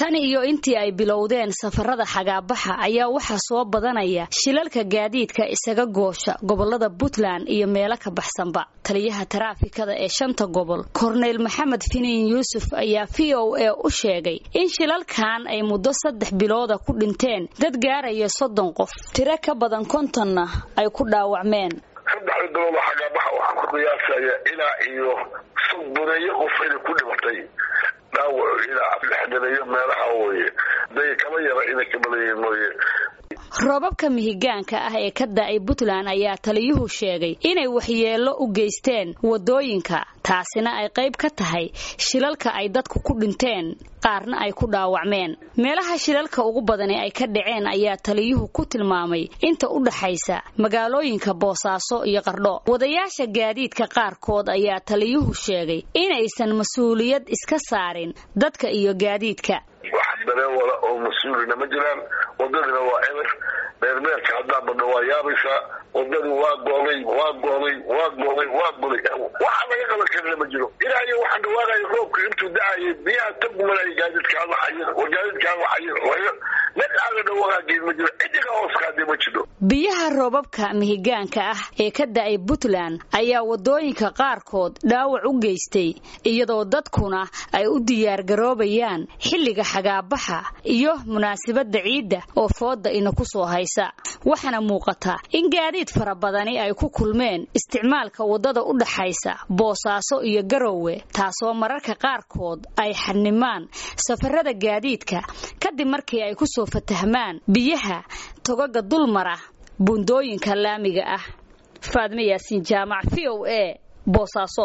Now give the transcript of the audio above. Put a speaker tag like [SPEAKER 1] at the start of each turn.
[SPEAKER 1] tan iyo intii ay bilowdeen safarada xagaabaxa ayaa waxaa soo badanaya shilalka gaadiidka isaga goosha gobolada puntland iyo meelo ka baxsanba taliyaha taraafikada ee shanta gobol korneyl maxamed finiin yuusuf ayaa v o a u sheegay in shilalkan ay muddo saddex bilooda ku dhinteen dad gaaraya soddon qof tiro ka badan kontonna ay ku dhaawacmeen
[SPEAKER 2] saddexda bilood oo xagaabaxa waxaan ku qiyaasaya ilaa iyo soddoneeyo qof inay ku dhimatay dhaawacu ilaa lixdaneeyo meelaha weye day kama yara inay ka badanyihiin mooye
[SPEAKER 1] roobabka mihigaanka ah ee ka da-ay puntland ayaa taliyuhu sheegay inay waxyeello u geysteen wadooyinka taasina ay qayb ka tahay shilalka ay dadku ku dhinteen qaarna ay ku dhaawacmeen meelaha shilalka ugu badani ay ka dhaceen ayaa taliyuhu ku tilmaamay inta u dhaxaysa magaalooyinka boosaaso iyo qardho wadayaasha gaadiidka qaarkood ayaa taliyuhu sheegay inaysan mas-uuliyad iska saarin dadka iyo gaadiidka
[SPEAKER 2] wax dareewala oo mas-uulina ma jiraan wadadina waa eber meermeerka haddaa badho waa yaabaysaa wadadu waa goobay waa goobay waa goobay waa goday waxa laga qaban karina ma jiro ilaa iyo waxaan dhawaaqaya roobka intuu da-ayay biyaha tagmalaya gaadiidka hadlaxayin war gaadiidka hadlaxayin mid aaga dhawaaqaageed ma jiro cidiga hooskaadee ma jiro
[SPEAKER 1] biyaha roobabka mihigaanka ah ee ka da-ay puntland ayaa wadooyinka qaarkood dhaawac u geystay iyadoo dadkuna ay u diyaargaroobayaan xilliga xagaabaxa iyo munaasabadda ciidda oo fooda ina ku soo haysa waxaana muuqata in gaadiid fara badani ay ku kulmeen isticmaalka waddada u dhaxaysa boosaaso iyo garowe taasoo mararka qaarkood ay xanimaan safarada gaadiidka kadib markii ay ku soo fatahmaan biyaha togaga dulmara buundooyinka laamiga ah faadme yaasiin jaamac v o a boosaaso